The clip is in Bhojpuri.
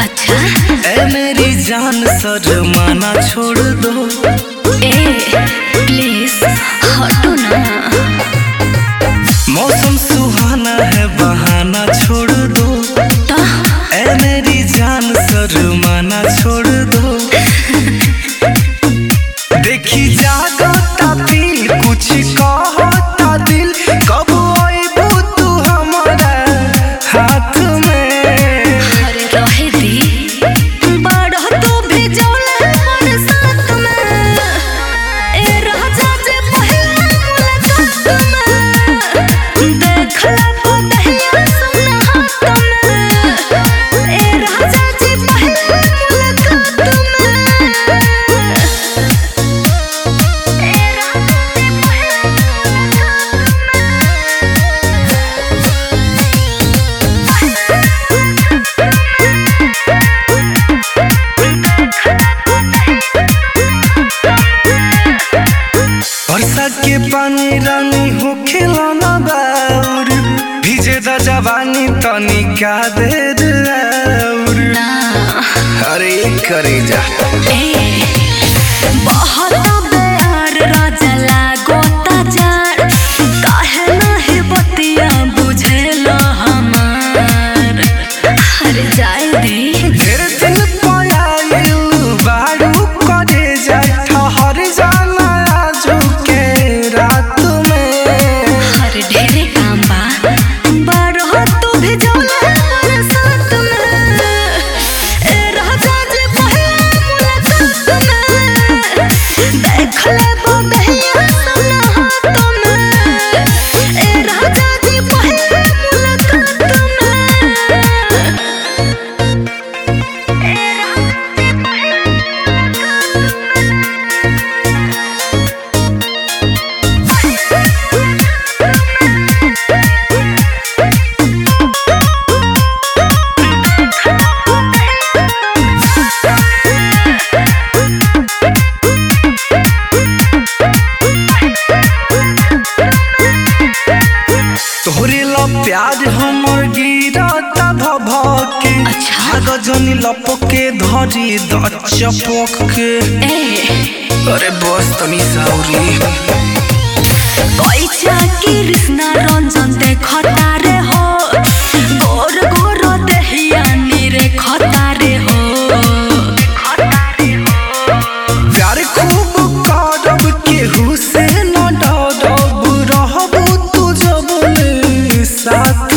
अच्छा ए मेरी जान शर्माना छोड़ दो ए प्लीज हटो ना मौसम सुहाना है बहाना छोड़ दो तो ए मेरी जान शर्माना छोड़ दो देखी जागता दिल कुछ कहता दिल कब आइबू तू हमारा हाथ में अरे रहे दी बड़ तू भी जौले मोर साथ में ए राजा जे पहिला मुलाकात में देख ले पतहिया सुना हाथ में ए राजा जे पहिला मुलाकात में ए राजा जे पहिला वर्षा के पानी रानी हो खिलौना बाउर भीजे द जवानी तनिका देर और ना अरे करे जा बहुत बेयार राजा लागोता जार काहे नाही बतिया बुझेला हमार अरे जाए दे ढेर दिन पयाइल बारू करे जा ठहर जाना आजू के रात में अरे ढेरे काम बा बारह तू भी जौले मोर साथ में ए राजा जे पहिला मुलाकात में देख ले बदहिया सुना हाथ में ए राजा जे पहिला मुलाकात में ए राजा जे पहिला तोहरे ला प्यार हमर गिरता भभ के अच्छा। गजनी लपके धरी द चपक के ए अरे बस तनी साउरी पैसा कृष्ण रंजन देखता रे हो गोर गोर देहिया रे खता रे हो प्यार खूब करब केहू से न डरब रहब तू जब साथ